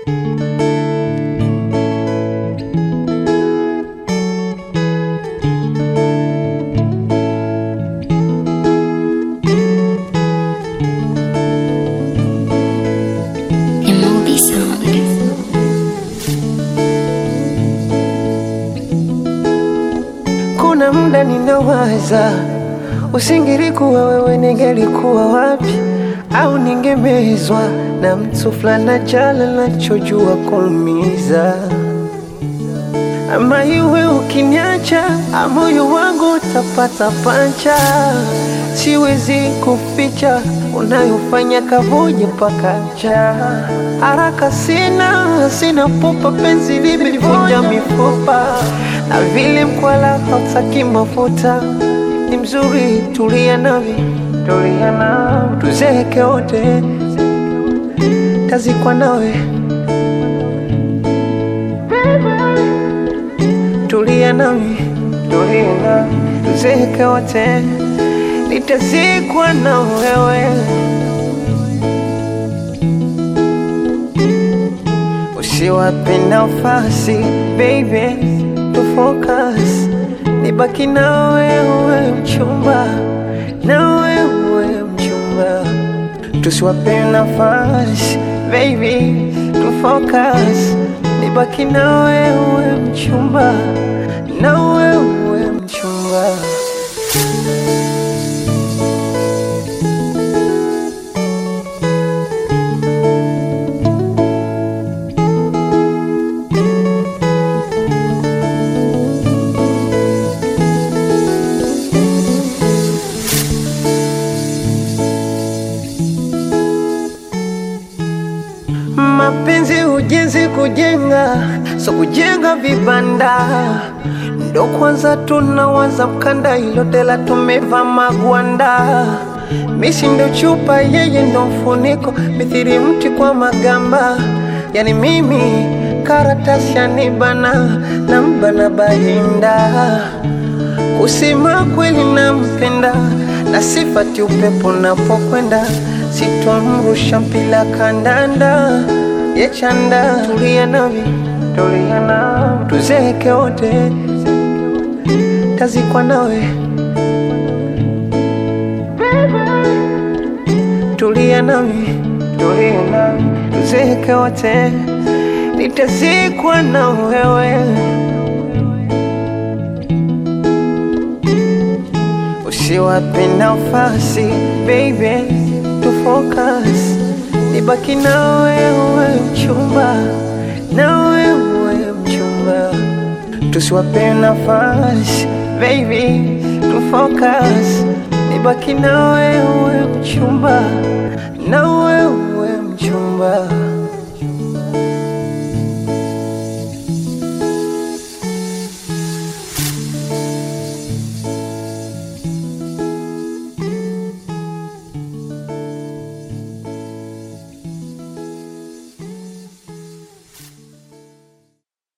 Emobi Sound. Kuna muda ninawaza, usingelikuwa wewe, ningelikuwa wapi? Au ningemezwa na mtu fulani jala nachojua kuumiza, ama iwe ukiniacha, moyo wangu utapata pancha. Siwezi kuficha unayofanya kavuja mpaka ncha. Haraka sina, sina pupa, penzi limelivunja mifupa na vile mkwala hautaki mafuta. Ni mzuri, tulia nami, tulia nami, tuzeke wote, tazikwa nawe. Tulia nami, tulia nami, tuzeke wote, nitazikwa na wewe. Usiwape nafasi baby, to focus, nibaki na wewe mchumba, na wewe mchumba, tusiwape nafasi baby, to focus, nibaki na wewe mchumba, na wewe mchumba. Mapenzi ujenzi kujenga, so kujenga vibanda ndo kwanza tunawaza mkanda, ilotela tumeva magwanda. Misi ndo chupa, yeye ndo mfuniko, mithiri mti kwa magamba. Yani mimi karatasi yanibana na mbana bahinda Kusema kweli nampenda na sifati upepo napokwenda, sitomrusha mpila kandanda yechanda. Tulia nami, tulia nami, tuzeke wote, tazikwa nawe. Tulia nami, tulia nami, tuzeke wote, nitazikwa na wewe. Usiwape nafasi baby, to focus, nibaki na wewe mchumba, na wewe mchumba, tusiwape nafasi baby, to focus, nibaki na wewe mchumba, na wewe mchumba.